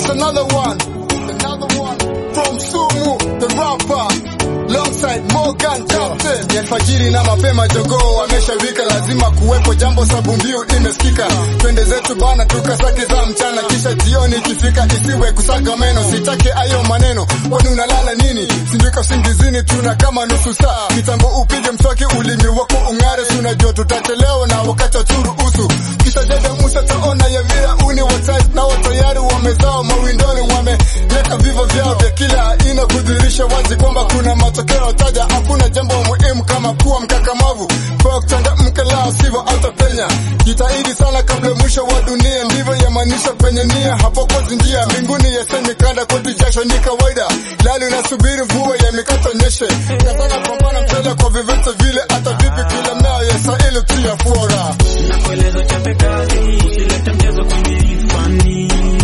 another one, another one from Sumu, the rapper. Longside Morgan Captain ya alfajiri na mapema jogoo wameshawika, lazima kuwepo jambo, sabu mbiu imesikika. Twende zetu bana, tukasake za mchana, kisha jioni ikifika isiwe kusaga meno. Sitake ayo maneno, kwani unalala nini? Sindika usingizini, tuna kama nusu saa kitambo, upige mswaki, ulimi wako ung'are, sunajua tutachelewa na wakati wa turuhusu. Kisha dede Musa taona ya vira uni watai na watayari wamezao mawindoni, wameleta vivo vyao vya kila aina kudhihirisha wazi kwamba kuna matokeo taja. Hakuna jambo muhimu kama kuwa mkakamavu kwa kuchangamka, lao sivyo utapenya. Jitahidi sana kabla mwisho wa dunia, ndivyo yamaanisha penye nia, hapo kozi njia mbinguni yasemikanda kwetu, jasho ni kawaida, lali unasubiri mvua ya mikata nyeshe, katana pambana mteja kwa vyovyote vile, hata vipi kila mea ya sahili tu ya fora Nakueleza chape kazi, usilete mchezo kwenye ifani.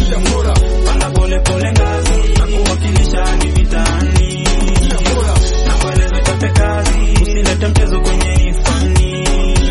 Panda pole pole ngazi, na kuwakilisha hadi mitaani. Nakueleza chape kazi, usilete mchezo kwenye ifani.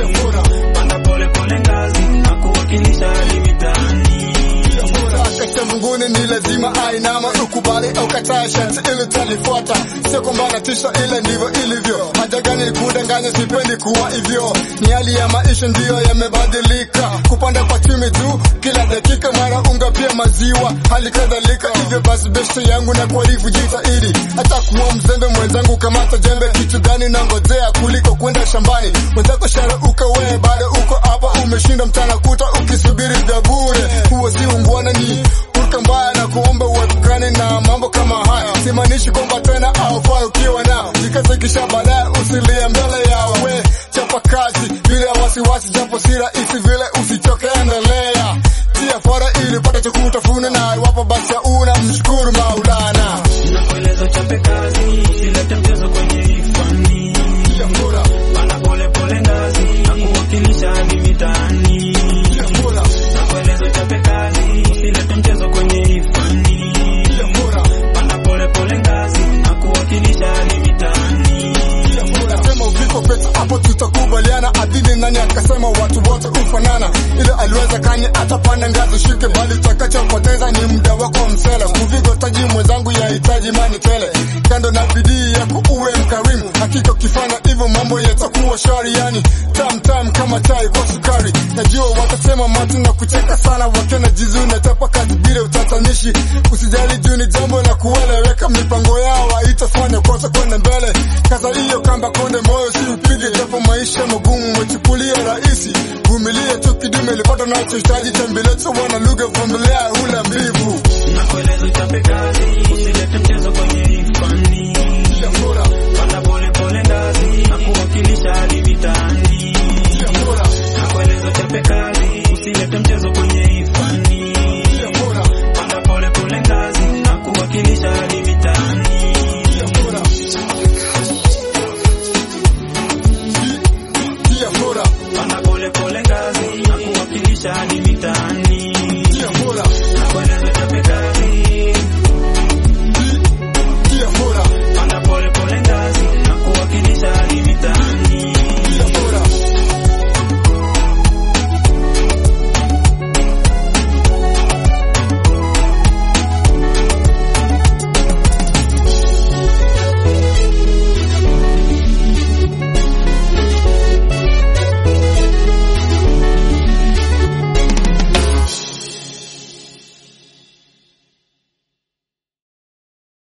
Panda pole pole ngazi, na kuwakilisha hadi mitaani. Akasha mbinguni ni lazima ainama, ukubali au kataa, sharti ili talifuata. Sio kwamba natisha, ile ndivyo ilivyo. Haja gani kudanganya, sipendi kuwa hivyo. Ni hali ya maisha ndiyo yamebadilika, kupanda kwa chumi tu kila dakika, mara unga pia maziwa, hali kadhalika. Hivyo basi besti yangu na kuarifu, jitahidi hata kuwa mzembe mwenzangu, kamata jembe. Kitu gani nangojea kuliko kwenda shambani? Mwenzako shara ukawe, bado uko hapa, umeshinda mchana kuta ukisubiri vya bure. Huo si ungwana, ni hulka mbaya na kuomba uepukane na mambo kama haya. Simaanishi kwamba tena aufai ukiwa nao, jikaze kisha baadaye usilie mbele yao. We chapa kazi bila wasiwasi, japo si rahisi vile, usichoke, endelea tia fora ili pata cha kutafuna, na iwapo basi una mshukuru Maulana. Nakueleza chape kazi, usilete mchezo kwenye ifani. Panda pole pole ngazi, na kuwakilisha hadi mitaani. Nakueleza chape kazi, usilete mchezo kwenye ifani. Panda pole pole ngazi, na kuwakilisha hadi mitaani. Sema viko pesa hapo tutakubaliana. Adili nani akasema watu wote ufanana, ile aliweza kani atapanda ngazi shike, bali utakachopoteza ni muda wako msela. Kuvigo taji mwenzangu yahitaji mani tele, kando na bidii yako uwe mkarimu. Hakika ukifanya hivyo mambo yatakuwa shwari, yani tam tam kama chai kwa sukari. Najua watasema matu na kucheka sana, wakiona jizu na tapa kazi bila utatanishi. Usijali juu ni jambo la kueleweka, mipango yao haitafanya kosa kwenda mbele. Kaza hiyo kamba konde, moyo si upige, japo maisha magumu umechukulia rahisi. Vumilia tu kidume, lipata nachohitaji, tembelezo wana lugha, vumilia hula mbivu. Nakueleza chape kazi, usilete mchezo kwenye ifani. Panda pole pole ngazi, na kuwakilisha hadi mitaani. Nakueleza chape kazi,